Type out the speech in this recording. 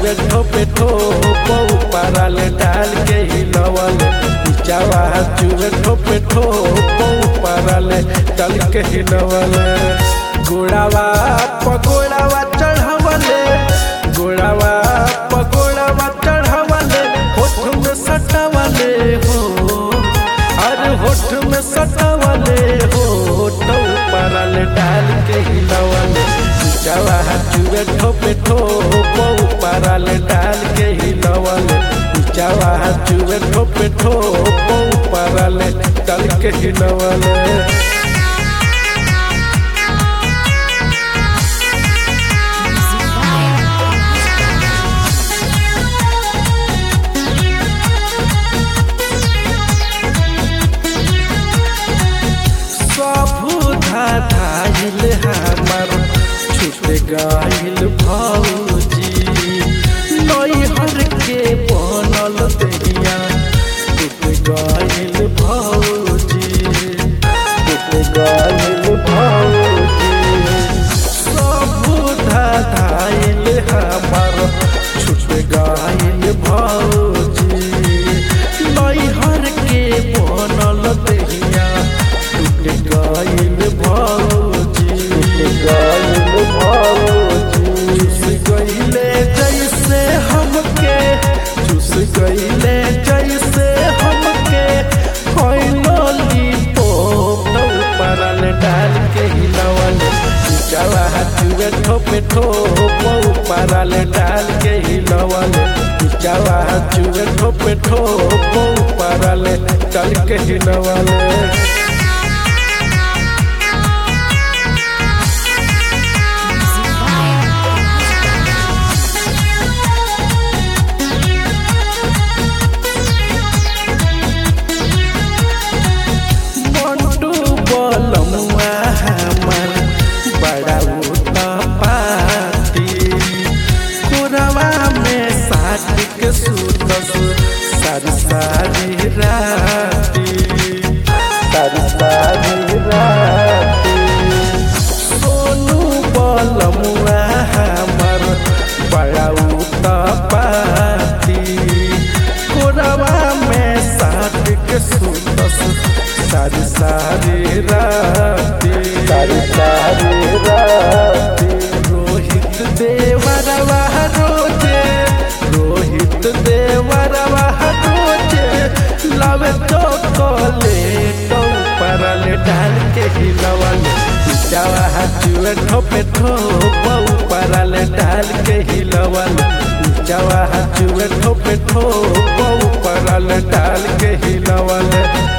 चुए ठोपे ठोप ऊपराल डाल के हिलवल नीचावा चुए ठोपे ठोप ऊपराल डाल के हिलवल गोड़ावा पगोड़ावा चढ़वले गोड़ावा पगोड़ावा चढ़वले होठ में सटावले हो अरे होठ में सटावले हो तो ऊपराल डाल के हिलवले नीचावा चुए ठोपे ठोप ऊपराल डाल के हिलवले नीचावा चुए ठोपे ठोप ऊपराल डाल के हिलवले सबुधा धाइल हमर छूट गइल भौजी नैहर के बनल देहिया टूट गइल भौजी टूट गइल भौजी सबुधा धाइल हमर छूट गइल भौजी नैहर के बनल देहिया टूट गइल भौजी टूट गइल भौजी चुस गइले जैसे हमके चुस गइले जैसे हमके होइलोली पोप ऊपरल डाल के हिलवल नीचावा चुए ठोपे ठोप ऊपरल डाल के हिलवल नीचावा चुए ठोपे ठोप ऊपरल डाल के हिलवल मंटू बोलमुआ हमर बड़ा पाती कोरवा में साथ के सुतस सारी सारी राती सारी सारी राती सोनू बोलमुआ हमर बड़ा पाती कोरवा में साथ के सुतस सारी सारी राती सारी सारी राती रोहित देवरवा रोजे रोहित देवरवा रोजे लवे चोकोलेट ऊपरल डाल के हिलवल जावा चुए ठोपे ठोप ऊपरल डाल के हिलवल जावा चुए ठोपे ठोप ऊपरल डाल के हिलवल